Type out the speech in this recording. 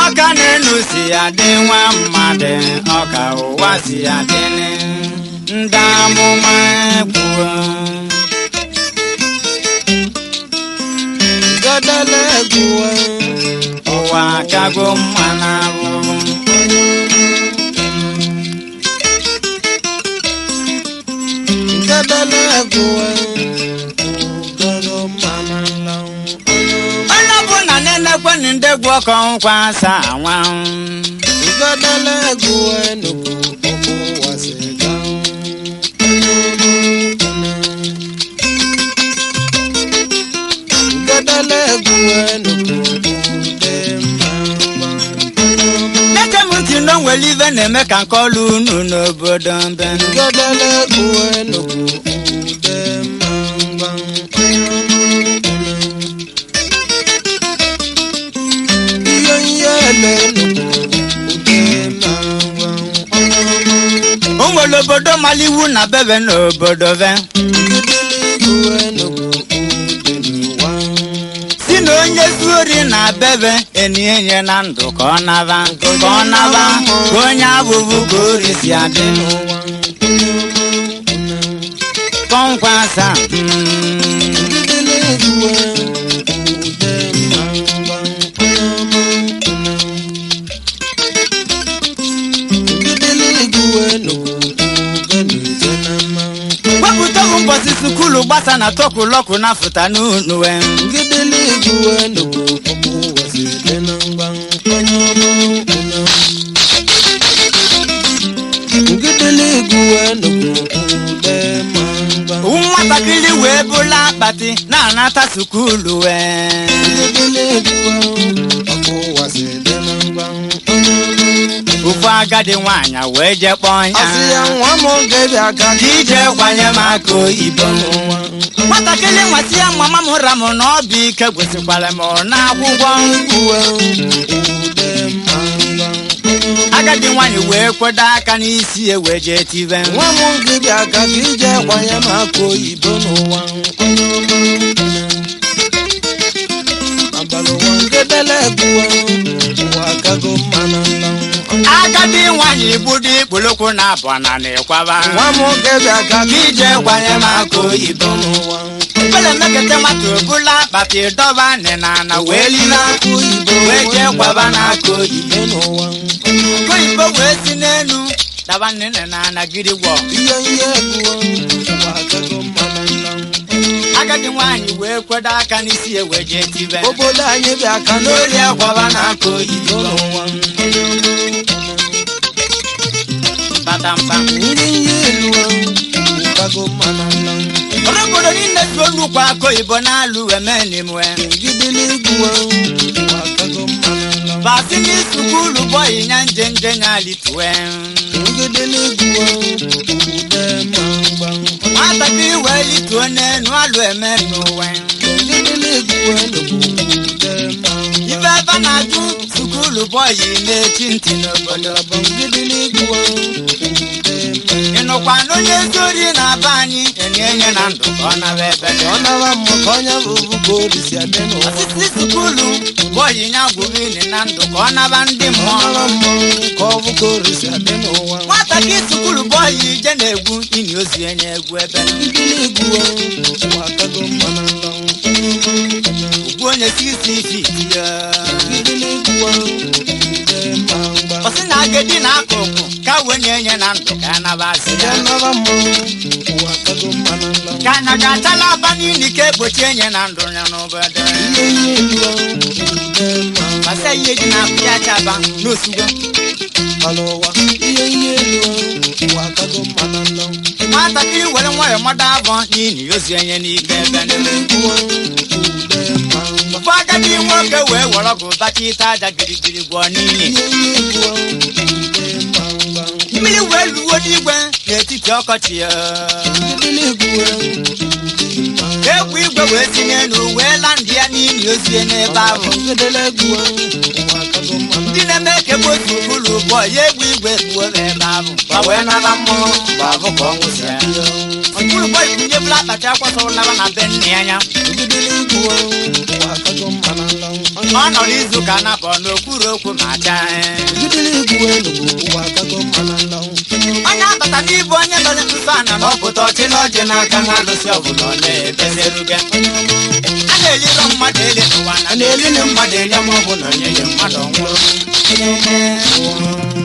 ọka n'elu si adị nwa mmadụ ọka ụwa si adị ndị amụma kwuo gadala egwuwe ụwa kago mma na ahụhụ gadala egwuwe gago mana nlanwụ onye ọbụla na-enekwenụ ndị gwu ọkọ nkwa asa anwa gadala egwuwe nnukwu okwu wasi ganwụ gadala egwuwe nnukwu ude mma neke m ntị na o nwere ibe na-eme ka nke ọlụ unu n'obodo mbe gadala egwuwe nnukwu ude mma ihe ihe ele nnukwu ude mma o nwere obodo mara iwu na bebe n'obodo be si na onye zuori na bebe enienye na ndụ ka ọ naba ka ọ naba ka onye abụbụ ka ori si adị kọnkwa asa mm, wepụta ụbọchị sukulu gbasa na tọkulọkụ na fụta n'unu we nwatakịrị wee bụla akpati na-anata sukulu we ofu agadi nwaanyị wee je kpọọ Asị ya ya nwa m oge bịa ka ije kwanye m aka oyibo nwatakịrị nwasị ya mama m ra m na ọ bụ ike gwesikwara m n'akwụkwọ uwe ude mma agadi nwaanyị wee kwedo aka n'isi ya wee jee tibe nwa m gị bịa ka gị ije kwanye m aka oyibo n'ụwa abalị ụwa ngedele egbuwe ụwa akago mma na nla agadi nwaanyị gbudo ikpolokwu na abụọ na ịkwaba nwa m gị bịa ka gị ije kwanye m aka oyibo n'ụwa ebele mekete nwata obula akpati dọba nịna na wee lile aka oyibo wee jee kwaba n'aka oyibo ihe n'ụwa aka oyibo wee si n'elu daba nịna na anagidi gwọ ihe ihe egbuwe ụwa akago mma na nla agadi nwaanyị wee kwedo aka n'isi ya wee jee tibe obodo anyị bịa ka n'ori n'ori akwaba n'aka oyibo n'ụwa batampa ndị ihe elu ụkago mma na nla ọrụ obodo niile so nnukwu aka oyibo na-alụ emenimwe ngidili egbuwe ụwa akago mma na nla basi n'isukulu bọyị nya nje nje nya litue ngidili egbuwe ude mma mgba nwatakịrị wee lituo n'enu alụ eme n'ụwa ngidili egbuwe nnukwu ude mma ife ebe na-ajụ sukulu bọyị na-echi ntị n'obodo bụ ngidili egbuwe ude mma ịnụkwa na onye zori na-aba anyị enye enye na ndụ ka ọ naba ebe dị ọ nara mma ka onye bụ ka orisi adị n'ụwa osisi sukulu bọyị nya gwụrụ na ndụ ka ọ naba ndị ọ mmụọ nara mma ka ọ bụ ka orisi adị n'ụwa nwatakịrị sukulu bọyị ije na-egwu ini ozu enye egwu ebe ngidili egbuwe ụwa akago mma na nla ugwu onye sisi fiti ya ngidili egbuwe ude mma mgba ọsị na agadi na akụkụ ka wee na-enye na ndụ ka a naba asị ya ya nara mma ụwa akago mma na nla ka anya ga-achala aba n'ili ka egbochi enye na ndụ ya n'obodo ihe ihe elu ude mma masa ihe ji na akụ ya chaba n'osugo alụwa ihe ihe elu ụwa akago mma na nla nwatakịrị were nwayọ mmadụ abụọ n'ili ozu enye n'ike ebe niile. egbuwe ude mma mgba ụfọ agadi nwoke wee were ọgụ bacha ite aja girigiri gwọọ n'ili ihe ihe egbuwe ude mma mgba mmiri wee luwo n'igwe n'etiti ọkọchị ya ngidili egbuwe mma egwu igwe wee si n'elu wee la ndị ya n'ili ozu ya n'ebe ahụ ngidili egbuwe ụwa akago mma na ndị na-eme ka ebe otu ụlọ ụgbọ ya egwu igwe gbuo ebe ahụ ma wee nara mmụọ bụ abụ ka ọ nwụsịa ọtụrụ ụgbọ ikunye bụla akpati akwasọrọ naba na be nne ya anya ngidili egbuwe ụwa akago mma na nla onye ọ nọ n'izu ka napọ n'okpuru okwu ma chaa jidere igwu enugwu ụwa akago mma na nlanwụ onye abata n'ibu onye mere nsụsụ ana na ọpụta ọchị na ọjị n'aka na alụsị ọbụla ọ na-ebezeruge a na-eliro mmadụ eli n'ụwa na na-elili mmadụ eli ma ọ bụ na onye yi mmadụ nwụrụ